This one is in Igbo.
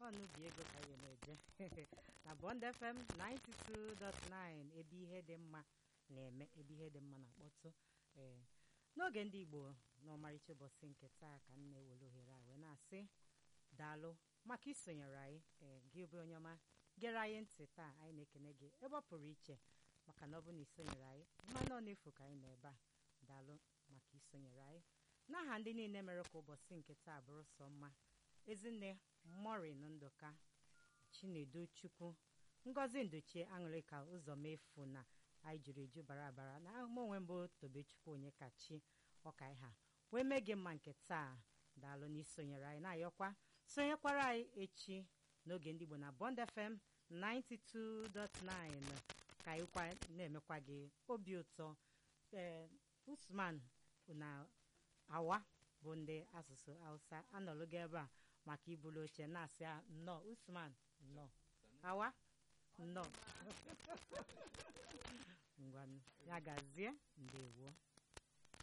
ọnụbi ego ka anyị na-eje na Bond FM 92.9 ebe ihe dị mma na-eme ebe ihe dị mma na-akpọtụ ee n'oge ndị Igbo n'ọmarịcha ụbọchị nke taa ka m na-ewere ohere a wee na-asị daalụ maka isonyere anyị ee gị bụ onye ọma gere anyị ntị taa anyị na-ekene gị ebe ọ pụrụ iche maka na ọ bụ na isonyere anyị mmanụ ọ na-efu ka anyị nọ ebe a daalụ maka isonyere anyị n'aha ndị niile mere ka ụbọchị nke taa bụrụ sọ mma ezinne morin ndụka chinedu chukwu ngozi ndochie aṅụrịka ụzọmefu na anyị juru eju bara bara na mụ onwe mbụ tobechukwu onye kachi ọka ịha wee mee gị mma nke taa daalụ na isonyere anyị na-ayọkwa sonyekwara anyị echi n'oge ndị Igbo na Bond FM 92.9 ka anyịkwa na-emekwa gị obi ụtọ ee Usman na awa bụ ndị asụsụ Hausa anọlụ gị ebe a maka ibulu oche na-asị nnọọ Usman nnọọ awa nnọọ ngwa ya gazie ndewo